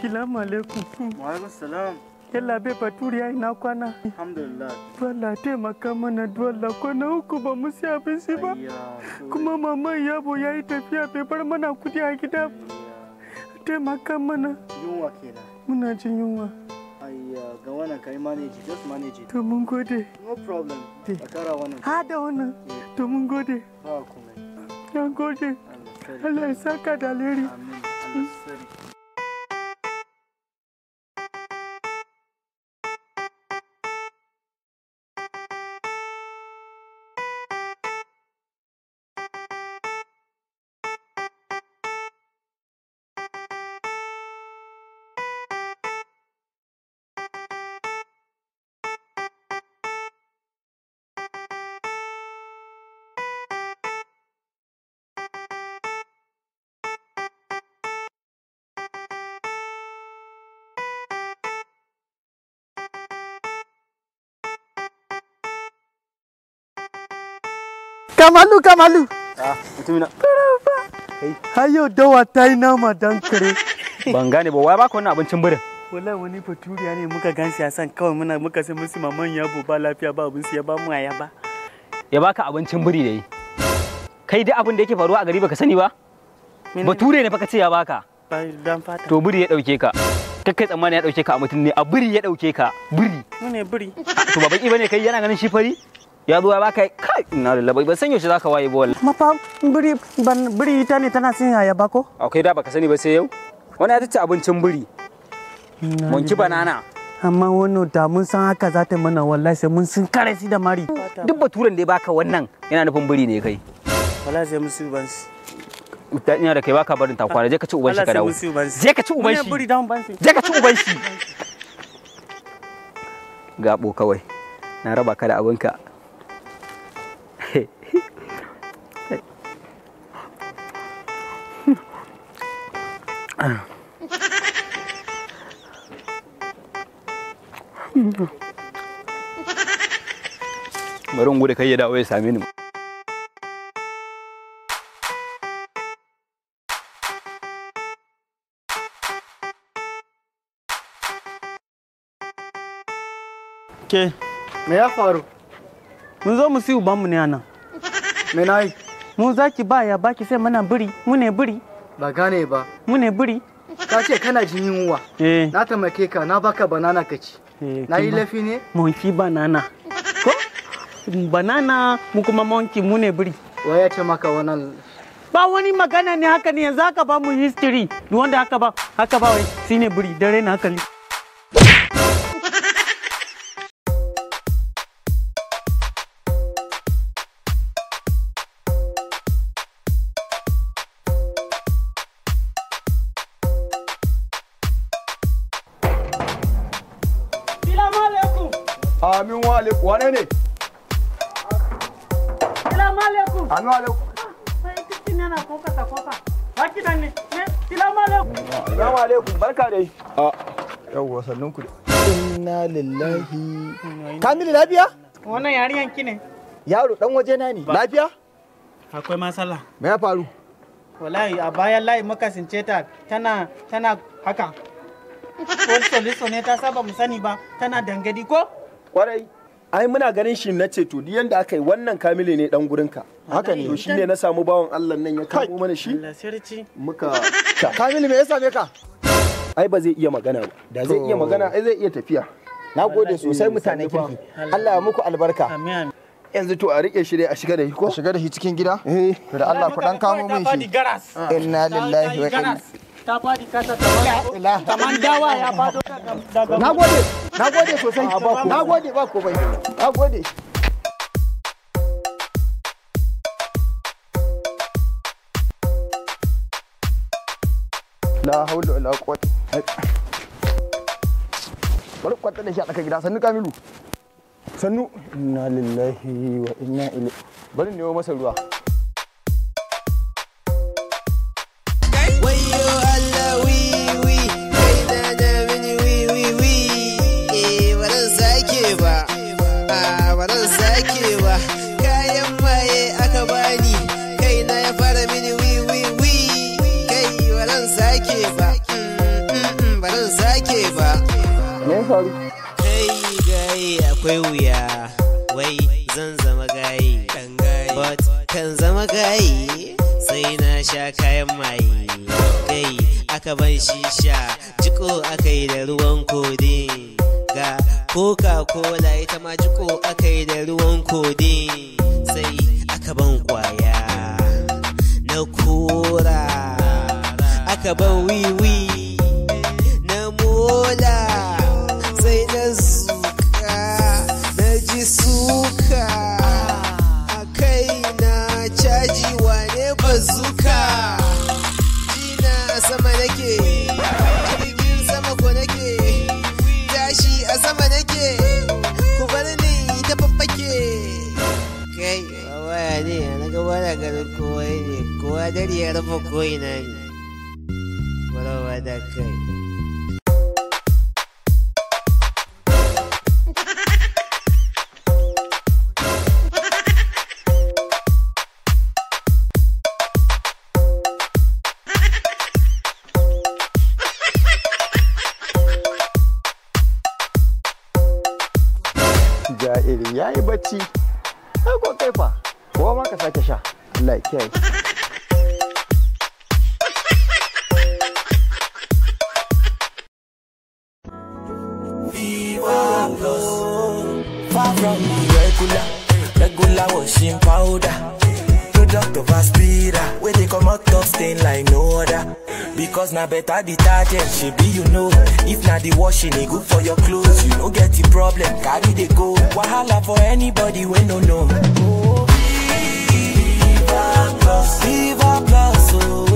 Salamu alaikum. Wa alaikum salam. Yalla bai baturi ya ina kwana. Alhamdulillah. Dole taimaka mana dole kwana uku ba mu siya abinci ba. Ayya, so- Kuma maman yabo ya yi tafiya bai bar mana kudi a gida. Taimaka mana. Yunwa kenan. Muna jin yunwa. Ayya, ga wannan kai manage, just manage it. To mun gode. No problem. A kara wannan. Ha da wannan. To mun gode. Ba komai. Na gode. Allah sarki. Allah ya saka da alheri. Amin. Allah sarki. Kamalu Kamalu. Ah, mutumina. Hayo dawa ta yi nama dan kare. Ban gane ba, wai baka wannan abincin birin? Wallahi wani baturiya ne muka gan shi a san kawai muna muka sai musu maman yabo ba lafiya ba abin ya ba mu aya ba. Ya baka abincin biri da yi. Kai duk abin da yake faruwa a gari baka sani ba? Bature ne fa ka ce ya baka. Ba dan fata. To biri ya dauke ka. Kakkai tsammani ya dauke ka a mutum ne, a biri ya dauke ka. Biri. Mu ne biri. To ba baki bane kai yana ganin shi fari? Ya zo ya baka kai ina da labai ban san yaushe zaka waye ba wallahi. Mafa biri ban biri ita ne tana sin aya ba ko? Akwai da baka sani ba sai yau. Wani ya tace abincin biri. Monki banana. Amma wannan da mun san haka za ta mana wallahi sai mun sun kare shi da mari. Duk baturen da ya baka wannan yana nufin biri ne kai. Wallahi sai musu ban shi. Ta ina da kai baka barin takwana je ka ci uban shi ka dawo. Je ka ci uban shi. biri dan ban shi. Je ka ci uban shi. Gabo kawai. Na raba ka da abinka. Bari in gudu kai ya dawo ya same ni. Ke Me ya faru? mun zo mu si uban mu ne anan. Me na yi? Mu zaki ba ya baki sai mana biri. Mu ne biri. Ba gane ba. Mu ne biri. Ka ce kana jin yunwa. Eh. Na taimake ka, na baka banana ka ci. eh, Na yi kin ba- laifi ne? Monkey banana. Ko? Banana mu kuma monkey mu ne biri. Wa ya ce maka wannan Ba wani magana ne haka ne yanzu haka ba mu history. Duk wanda haka ba haka ba wai shine biri dare na hankali. Salamu alaikum. Amin wa alaikum. Wane ne? Salamu alaikum. Amin wa alaikum. Sai kitin yana koka ta koka. Haki nan ne. Ne, Salamu alaikum. Assalamu alaikum. Barka dai. A yawwa sannun ku. Inna lillahi. Kamilu lafiya? Wannan yariyan ki ne. Yaro dan waje na ne. Lafiya? Akwai matsala. Me ya faru? Wallahi a bayan layi muka since ta tana tana haka. Ko soliso ne ta saba mu sani ba tana dangadi ko? Kwarai. Ai muna ganin shi na ce to duk yanda aka yi wannan Kamilu ne dan gurinka. Haka ne. To shine na samu bawan Allah nan ya kamo mana shi. Allah sirci. Muka Kamilu me ya same ka? Ai ba zai iya magana ba. Da zai iya magana ai zai iya tafiya. Na gode sosai mutanen kirki. Allah ya muku albarka. Amin amin. Yanzu to a rike shi dai a shiga da shi ko? Shiga da shi cikin gida? Eh. To da Allah ku dan kamo min Ta fadi shi. garas. Inna lillahi wa inna Ta fadi kasa ta kaman dawa ya fado daga daga Na gode, na gode sosai. Na gode ba komai. Na gode. La haula wala quwwata. Bari kwanta da shi a tsakar gida sannu Kamilu. Sannu. Inna lillahi wa inna ilaihi. Bari ne masa ruwa. Wayo Allah wi wi kai na da mini wi wi wi eh ba zan sake ba ah ba zan sake ba kayan maye aka bani kai na ya fara mini wi wi wi kai ba zan sake ba Mm, mm, mm, ba zan me ya faru Kai gayi akwai wuya, wai zan zama gayi. But kan zama gayi sai na sha kayan maye. Kai aka ban shisha, jiko aka yi da ruwan kodin. Ga Coca-Cola ita ma jiko aka yi da ruwan kodin. Sai aka ban kwaya na kora. Aka ban wiwi na mola. sai na zuka na ji suka a kai na caji wane bazuka jina a sama nake jirgin sama ko nake tashi a sama nake ku bar ni ta faffake kai waya ne na gaba da garin kowa ne kowa dare ya rufe ko'ina ne kwarawa da kai ja'iri ya yi bacci ai ko kai fa kowa ma ka sake sha Allah ya kiyaye Far from regular, regular washing powder. Product of Aspira, where they come out of stain like no other. Because now better detergent, she be you know. If not the washing, it good for your clothes. You no get the problem, carry the go. Wahala for anybody when no know. Viva Plus, Viva Plus, oh.